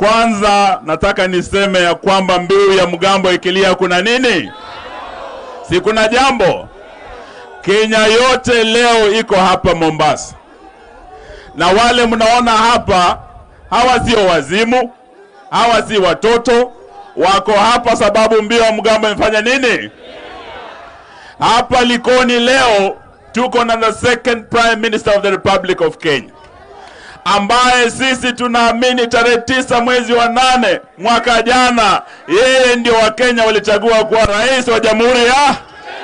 Kwanza nataka niseme ya kwamba mbiu ya mgambo ikilia kuna nini? Si kuna jambo? Kenya yote leo iko hapa Mombasa, na wale mnaona hapa, hawa sio wazimu, hawa si watoto, wako hapa sababu mbiu ya mgambo imefanya nini? Hapa Likoni leo tuko na the second prime minister of the Republic of Kenya ambaye sisi tunaamini tarehe tisa mwezi wa nane mwaka jana, yeye ndio Wakenya walichagua kuwa rais wa jamhuri ya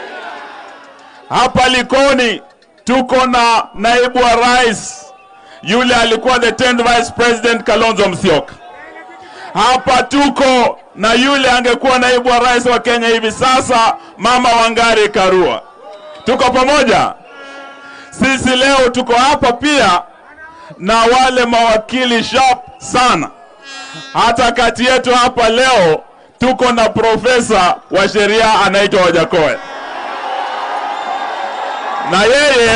hapa Likoni. Tuko na naibu wa rais yule alikuwa the 10th vice president Kalonzo Musyoka. Hapa tuko na yule angekuwa naibu wa rais wa Kenya hivi sasa, mama Wangari Karua. Tuko pamoja. Sisi leo tuko hapa pia na wale mawakili sharp sana. Hata kati yetu hapa leo tuko na profesa wa sheria anaitwa Wajakoya, na yeye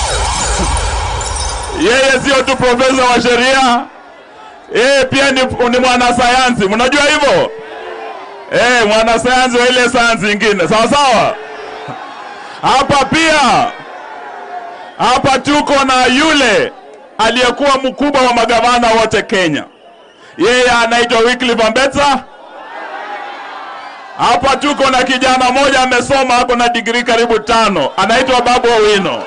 yeye sio tu profesa wa sheria, yeye pia ni, ni mwanasayansi. Mnajua hivyo eh? Mwanasayansi wa ile sayansi ingine, sawa sawa. Hapa pia hapa tuko na yule aliyekuwa mkubwa wa magavana wote Kenya, yeye anaitwa Wycliffe Ambetsa. Hapa tuko na kijana mmoja amesoma, ako na digrii karibu tano, anaitwa Babu Owino.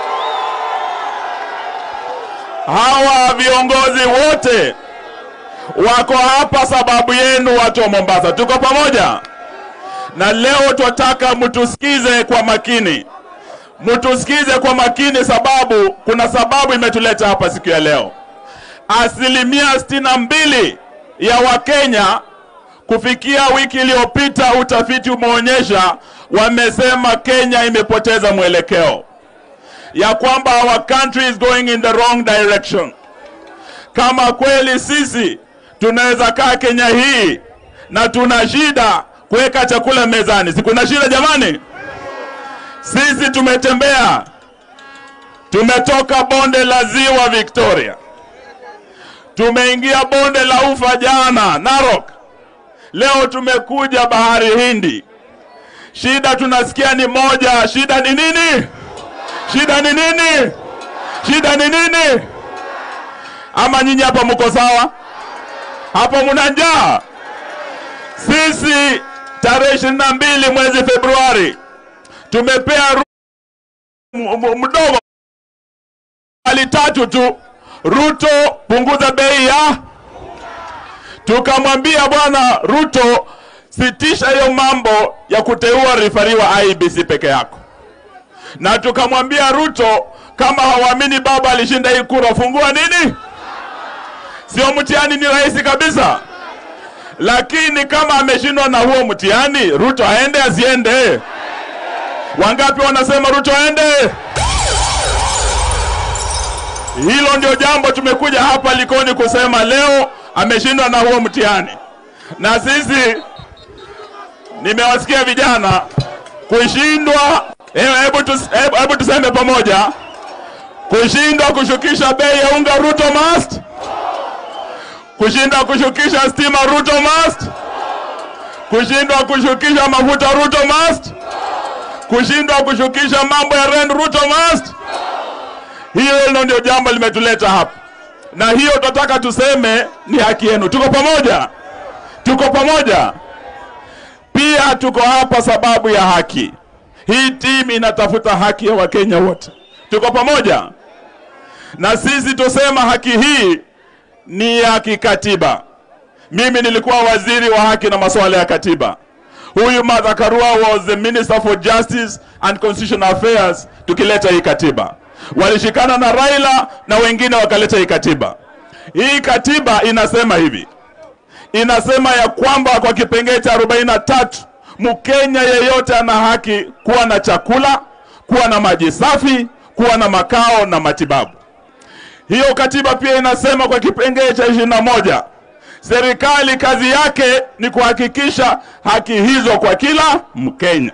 Hawa viongozi wote wako hapa sababu yenu, watu wa Mombasa. Tuko pamoja, na leo twataka mtusikize kwa makini mtusikize kwa makini, sababu kuna sababu imetuleta hapa siku ya leo. Asilimia sitini na mbili ya Wakenya kufikia wiki iliyopita, utafiti umeonyesha, wamesema Kenya imepoteza mwelekeo, ya kwamba our country is going in the wrong direction. Kama kweli sisi tunaweza kaa Kenya hii na tuna shida kuweka chakula mezani, si kuna shida jamani? Sisi tumetembea, tumetoka bonde la ziwa Victoria, tumeingia bonde la ufa jana Narok, leo tumekuja bahari Hindi. Shida tunasikia ni moja. Shida ni nini? Shida ni nini? Shida ni nini? Ama nyinyi hapa mko sawa? Hapo mna njaa? Sisi tarehe ishirini na mbili mwezi Februari tumepea mdogo mali tatu tu, Ruto punguza bei ya. Tukamwambia bwana Ruto, sitisha hiyo mambo ya kuteua rifari wa IBC peke yako, na tukamwambia Ruto, kama hawaamini baba alishinda hii kura, fungua nini, sio mtihani, ni rahisi kabisa. Lakini kama ameshindwa na huo mtihani, Ruto aende asiende? Wangapi wanasema Ruto aende? Hilo ndio jambo tumekuja hapa Likoni kusema leo ameshindwa na huo mtihani. Na sisi nimewasikia vijana kushindwa, hebu tus, hebu tuseme pamoja, kushindwa kushukisha bei ya unga Ruto must, kushindwa kushukisha stima Ruto must, kushindwa kushukisha mafuta Ruto must kushindwa kushukisha mambo ya rent Ruto must. Hiyo ndio jambo limetuleta hapa, na hiyo tunataka tuseme ni haki yenu. Tuko pamoja, tuko pamoja. Pia tuko hapa sababu ya haki. Hii timu inatafuta haki ya Wakenya wote, tuko pamoja. Na sisi tusema haki hii ni ya kikatiba. Mimi nilikuwa waziri wa haki na masuala ya katiba. Huyu Martha Karua was the Minister for Justice and Constitutional Affairs tukileta hii katiba. Walishikana na Raila na wengine wakaleta hii katiba. Hii katiba inasema hivi, inasema ya kwamba kwa kipengee cha 43 Mkenya yeyote ana haki kuwa na chakula, kuwa na maji safi, kuwa na makao na matibabu. Hiyo katiba pia inasema kwa kipengee cha 21 serikali kazi yake ni kuhakikisha haki hizo kwa kila Mkenya.